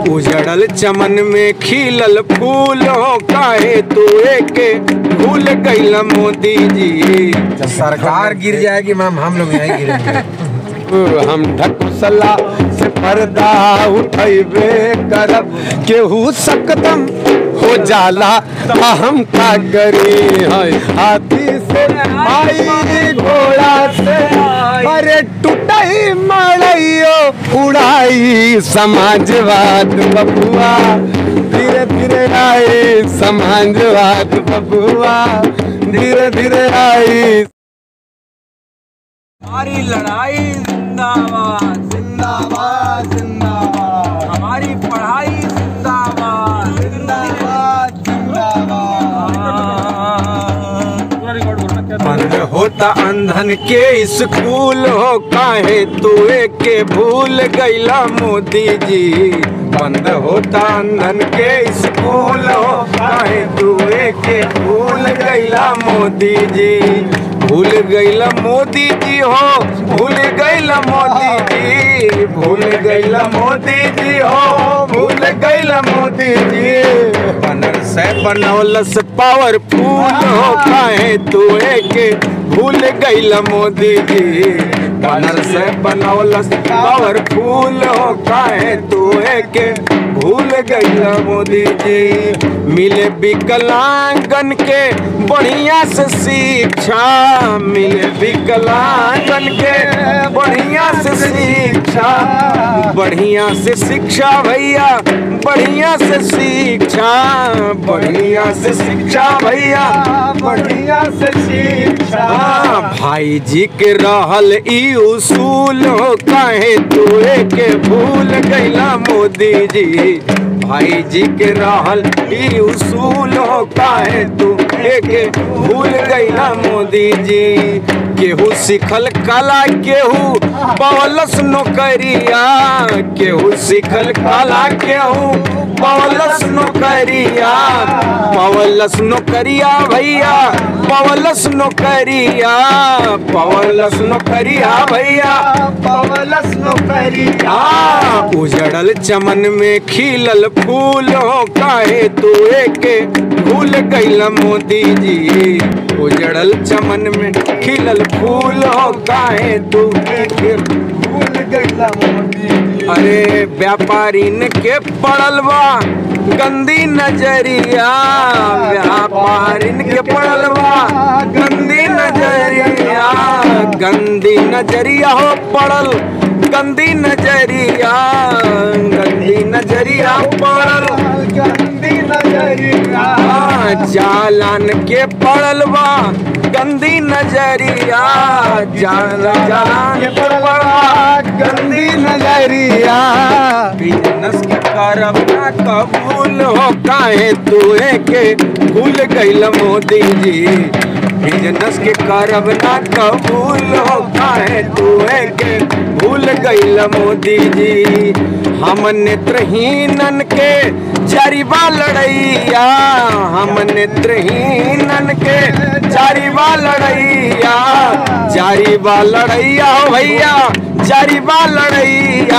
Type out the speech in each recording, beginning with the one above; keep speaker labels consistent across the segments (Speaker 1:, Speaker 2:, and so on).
Speaker 1: उजड़ल चमन में खिलल फूल हो काहे तू के भूल गईल मोदी जी
Speaker 2: जब सरकार गिर जाएगी मैम हम लोग यहीं गिरेंगे
Speaker 1: हम ढकुसला से पर्दा उठैबे करब केहू सकदम हो जाला ता हम का करी है हाथी से आई घोड़ा से अरे टूटई मड़ैयो उड़ाई समाजवाद बबुआ धीरे धीरे आई समाजवाद बबुआ धीरे धीरे आई
Speaker 3: हमारी लड़ाई जिंदाबाद जिंदाबाद जिंदाबाद हमारी पढ़ाई जिंदाबाद जिंदाबाद जिंदाबाद
Speaker 1: बंद होता अंधन के स्कूल हो काहे तू के भूल गईला मोदी जी बंद होता अंधन के स्कूल हो काहे तू के भूल गईला मोदी जी भूल गईला मोदी जी हो भूल गईला मोदी जी भूल गईला मोदी जी हो भूल गईला मोदी जी बनर से बनौलस पावरफुल हो काहे तू के भूल गईला मोदी जी बनर से बनौलस पावरफुल हो काहे तू के भूल गईला मोदी जी मिले विकलांगन के बढ़िया से शिक्षा मिले विकलांगन के बढ़िया से शिक्षा बढ़िया से शिक्षा भैया बढ़िया से शिक्षा बढ़िया से शिक्षा भैया बढ़िया से शिक्षा भाई जी के रहल ई उसूल हो काहे तू के भूल गईला मोदी जी भाई जी के रहल ई उसूल हो काहे तू के भूल गईला मोदी जी केहू सिखल कला केहू पवलस नौकरिया केहू सिखल कला केहू पवलस नौकरिया पवलस नौकरिया भैया पवलस नौकरिया पवलस नौकरिया भैया पवलस नौकरिया उजड़ल चमन में खिलल फूल हो काहे तू के भूल गईला मोदी जी उजड़ल चमन में खिलल फूल हो काहे तू के भूल गईला मोदी जी अरे व्यापारीन के पड़ल बा गंदी नजरिया व्यापारीन के पड़ल बा गंदी नजरिया गंदी नजरिया हो पड़ल गंदी नजरिया गंदी नजरिया पड़ल गंदी नजरिया जालन के पड़ल बा गंदी नजरिया जान जान के पड़ल गंदी नजरिया बिजनेस के करब ना कबूल हो काहे तू के भूल गईल मोदी जी बिजनेस के करब ना कबूल हो काहे तू के भूल गईल मोदी जी हम नेत्रहीनन के जारीबा लड़ैया हम नेत्रहीनन के जारीबा लड़ैया जारीबा लड़ैया हो भैया जारीबा लड़ैया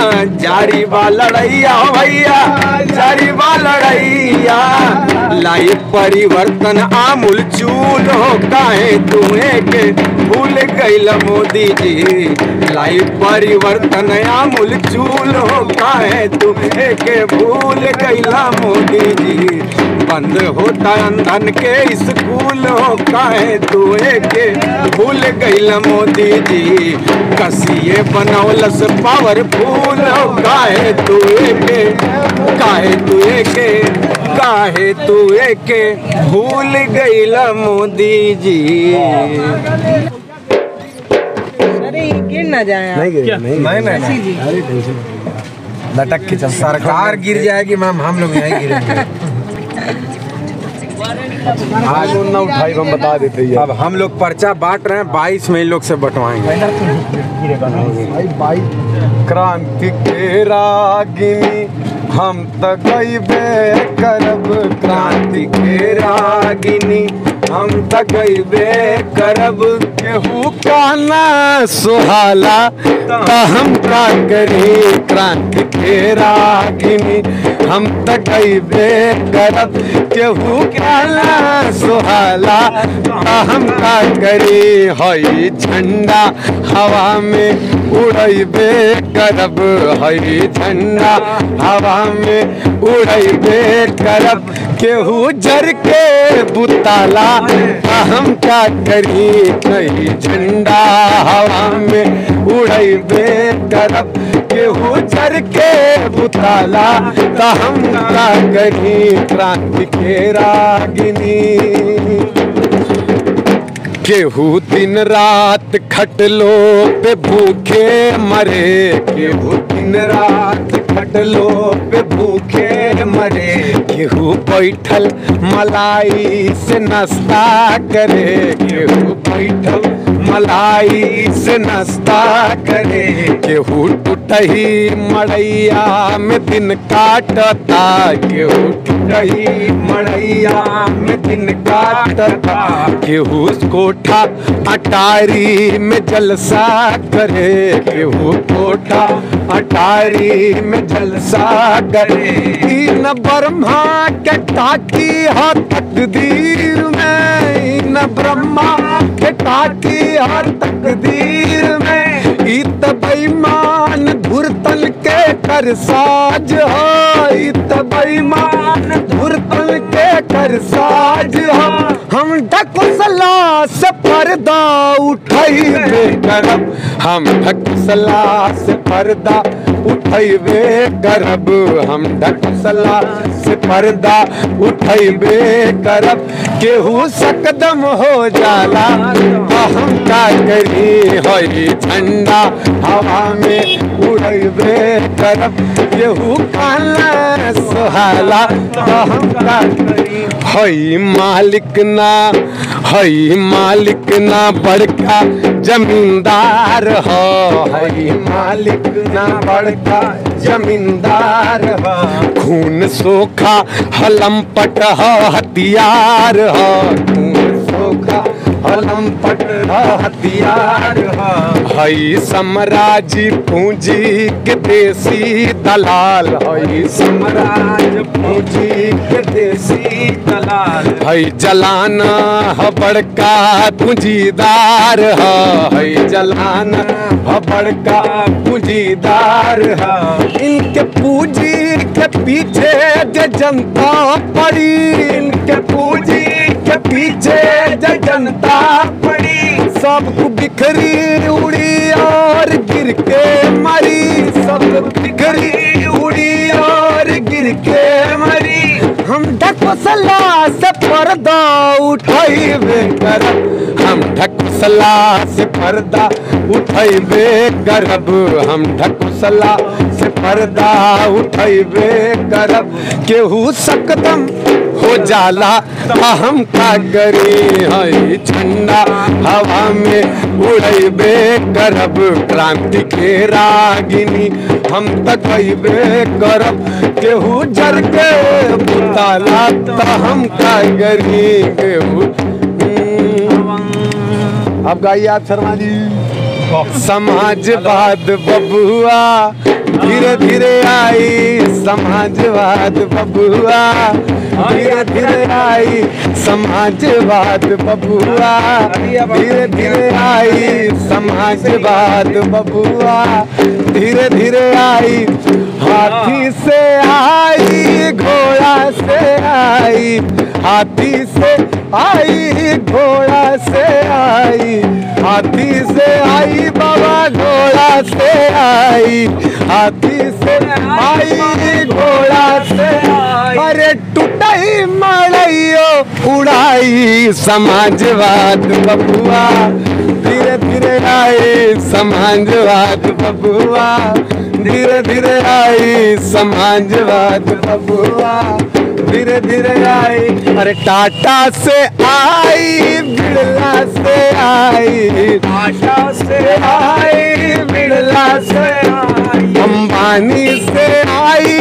Speaker 1: जारीबा लड़ैया हो भैया जारीबा लड़ैया लाई परिवर्तन आमूल चूल हो काहे तुम्हें के भूल गईल मोदी जी लाई परिवर्तन आमूल चूल हो काहे तुम्हें के भूल गईला मोदी जी बंद होता अंधन के स्कूल हो काहे तुए के भूल गईल मोदी जी कसिए बनौलस पावरफुल हो काहे तुए के काहे तुए के काहे तुए के भूल गईल मोदी जी
Speaker 4: अरे ये गिर ना जाए
Speaker 2: नहीं गिरेंगे नहीं
Speaker 1: नहीं, नहीं,
Speaker 2: नहीं
Speaker 4: जी।
Speaker 2: अरे टेंशन लटक के चल सरकार गिर जाएगी मैम हम लोग यहीं गिरेंगे
Speaker 1: आज ना उठाई हम बता देते हैं अब हम लोग पर्चा बांट रहे हैं बाईस में इन लोग से बंटवाएंगे क्रांति के रागिनी हम त गईबे करब क्रांति के रागिनी हम त गईबे करब केहू काना सुहाला त हम का करी क्रांति के रागिनी हम त गईबे करब केहू काना सुहाला त हम का करी हई झंडा हवा में उड़ैबे करब हई झंडा हवा में उड़ैबे करब केहू जर के बुताला त हम का करी कई झंडा हवा में उड़ैबे करब केहू जर के बुताला त हम का करी क्रांति के रागिनी केहू दिन रात खटलो पे भूखे मरे केहू दिन रात खटलो पे भूखे मरे केहू बैठल मलाई से नाश्ता करे केहू बैठल मलाई से नाश्ता करे केहू टूटही मड़ैया में दिन काटता केहू टूटही मड़ैया में दिन काटता केहू कोठा अटारी में जलसा करे केहू कोठा अटारी में जलसा करे इन ब्रह्मा के टाकी हा तकदीर में इन ब्रह्मा के टाकी हा तकदीर में इत बेईमान धुरतल के कर साज हो इत बेईमान धुरतल के कर साज हो हम ढकुसला से पर्दा उठैबे करब हम ढकुसला से पर्दा उठैबे करब हम ढकुसला से पर्दा उठैबे करब केहू सकदम हो जाला तो हम का करी होई झंडा हवा में उड़ैबे करब केहू काला सुहाला तो हम का करी हई मालिक ना हई मालिक ना बड़का जमींदार हो हई मालिक ना बड़का जमींदार हो खून सोखा हलम पट हो हथियार हो खून सोखा हलम पट हो हथियार हो हई साम्राज्य पूंजी के देसी दलाल हई साम्राज्य पूंजी के देसी दलाल हई जलाना ह बड़का पूंजीदार ह हई जलाना ह बड़का पूंजीदार ह इनके पूंजी के पीछे जे जनता पड़ी इनके पूंजी के पीछे जे जनता पड़ी सबको बिखरी उड़ी और गिर के मरी सब बिखरी उड़ी और गिर के मरी हम ढकोसला से पर्दा उठैबे करब हम ढकोसला से पर्दा उठैबे करब हम ढकोसला से पर्दा उठैबे करब केहू सकदम हो जाला तो हम का करी हई झंडा हवा में उड़ैबे करब क्रांति के रागिनी हम तक अबे करब केहू जर के बुताला तो हम का करी केहू हम्म। अब गाइए आप शर्मा जी समाजवाद बबुआ धीरे धीरे आई समाजवाद बबुआ धीरे धीरे आई समाजवाद बबुआ धीरे धीरे आई समाजवाद बबुआ धीरे धीरे आई हाथी से आई घोड़ा से आई हाथी से आई घोड़ा से आई हाथी से आई बाबा घोड़ा से आई हाथी से आई घोड़ा से आई अरे टूटई मड़ैयो उड़ाई समाजवाद बबुआ धीरे धीरे आई समाजवाद बबुआ धीरे धीरे आई समाजवाद बबुआ धीरे धीरे आई अरे टाटा से आई बिड़ला से आई टाटा से आई बिड़ला से आई अंबानी से आई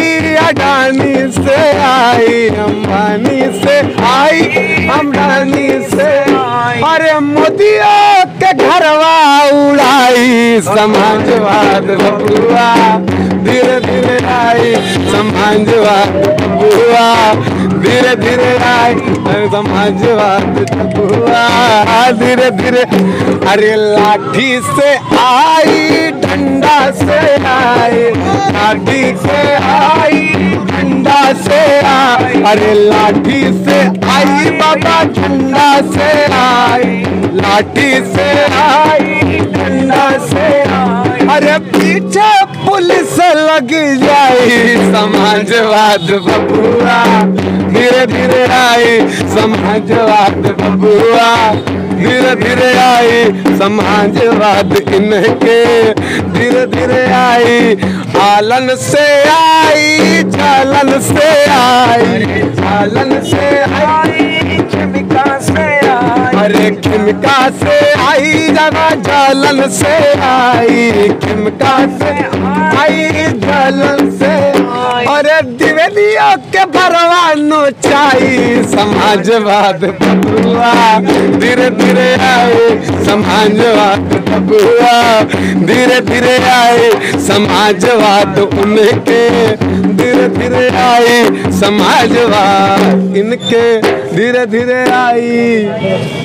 Speaker 1: अडानी से आई अंबानी से आई अंबानी से अरे मोदिया के घरवा उड़ाई समाजवाद बबुआ धीरे धीरे आई समाजवाद बबुआ धीरे धीरे आई समाजवाद बबुआ धीरे धीरे अरे लाठी से आई डंडा से आई लाठी से आई डंडा से आई अरे लाठी से आई बाबा डंडा से आई लाठी से आई डंडा से आई अरे पीछे पुलिस लग जाई समाजवाद बबुआ धीरे धीरे आई समाजवाद बबुआ धीरे धीरे आई समाजवाद इनके धीरे धीरे आई आलन से आई चालन से आई चालन से आई खिमका से आई अरे खिमका से आई जगा जालन से आई खिमका से आई जालन से अरे दिवेलिया के भरवानो चाही समाजवाद बबुआ धीरे धीरे आए समाजवाद बबुआ धीरे धीरे आए समाजवाद उनके धीरे धीरे आए समाजवाद इनके धीरे धीरे आई